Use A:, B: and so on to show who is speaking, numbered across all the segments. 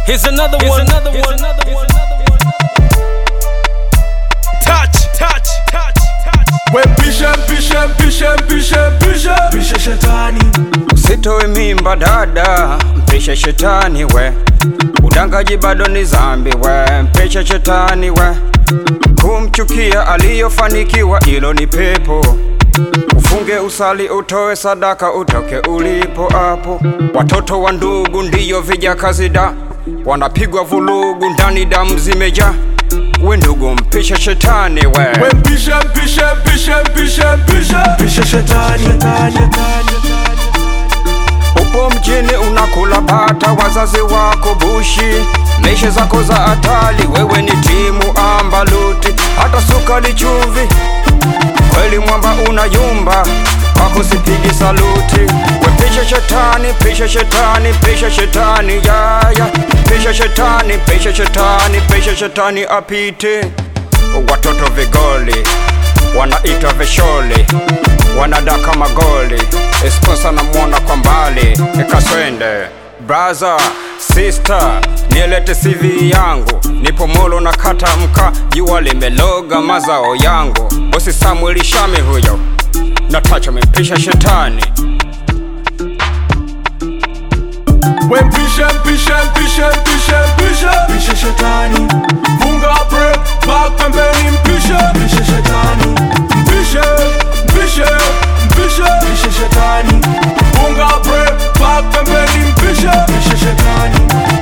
A: Here's another one. Another one. Another one. Touch, touch, touch, touch.
B: We mpishe mpishe mpishe mpishe mpishe mpishe shetani
C: Usitoe mimba dada, mpishe shetani we. Udangaji bado ni zambi we, mpishe shetani we. Kumchukia aliyofanikiwa ilo ni pepo. Ufunge usali, utoe sadaka, utoke ulipo hapo. Watoto wa ndugu ndiyo vijakazi da, wanapigwa vulugu ndani, damu zimeja. We ndugu, mpishe shetani we.
B: We mpishe mpishe mpishe mpishe mpishe mpishe shetani
C: Upo mjini unakula bata, wazazi wako bushi, meshe zako za hatari, wewe ni timu ambaluti, hata sukari chumvi, kweli mwamba unayumba, kwako sipigi saluti. We pisha shetani, pisha shetani, pisha shetani, yaya, pisha shetani, pisha shetani, pisha shetani apite. Watoto vigoli wanaitwa visholi, wanadaka magoli, esponsa namwona kwa mbali, ikaswende braza sister, nielete CV yangu, nipo molo na kata mka, jua limeloga mazao yangu, bosi Samuel Shami huyo, natacha mepisha shetani
B: We mpishe mpishe mpishe mpishe mpishe mpishe shetani Funga break back pembeni mpishe mpishe shetani Mpishe mpishe mpishe mpishe shetani Funga break back pembeni mpishe mpishe shetani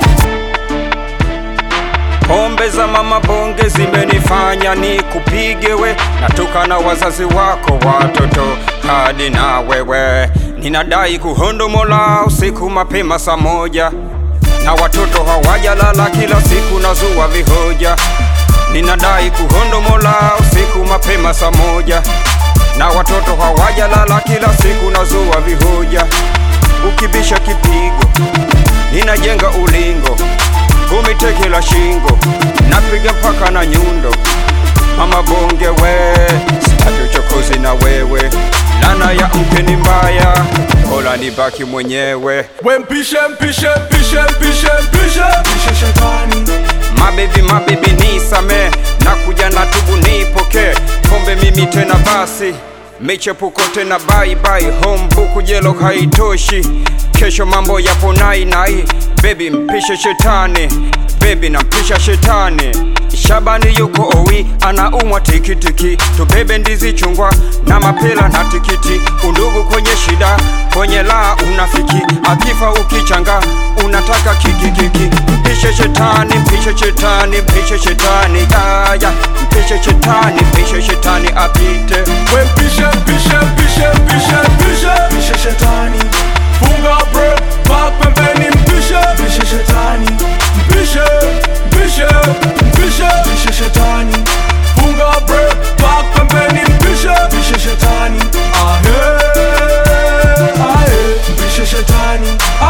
C: Pombe za mama bonge zimenifanya ni kupige we, natoka na wazazi wako watoto hadi na wewe. Ninadai kuhondomola usiku mapema saa moja, na watoto hawajalala kila siku nazua vihoja. Ninadai kuhondomola usiku mapema saa moja, na watoto hawajalala kila siku nazua vihoja. Ukibisha kipigo, ninajenga ulingo kumiteke la shingo napiga mpaka na nyundo mama bonge we sitaki uchokozi na wewe lana ya mke ni mbaya bora nibaki mwenyewe
B: We mpishe mpishe mpishe mpishe mpishe mpishe shetani
C: mabebi mabebi nisame na kuja na tubu nipoke pombe mimi tena basi michepuko tena bye bye home buku jelo haitoshi kesho mambo yapo nai nai bebi mpishe shetani bebi nampisha shetani Shabani yuko owi anaumwa tikitiki, tubebe ndizi chungwa na mapela na tikiti, undugu kwenye shida, kwenye laa unafiki, akifa ukichanga unataka kikikiki. Mpishe shetani, mpishe shetani, mpishe shetani, yaya, mpishe shetani, mpishe shetani apite.
B: We mpishe mpishe mpishe mpishe mpishe mpishe shetani Funga break back pembeni mpishe mpishe shetani Mpishe mpishe mpishe mpishe shetani Funga break back pembeni mpishe mpishe shetani Ahe ahe mpishe shetani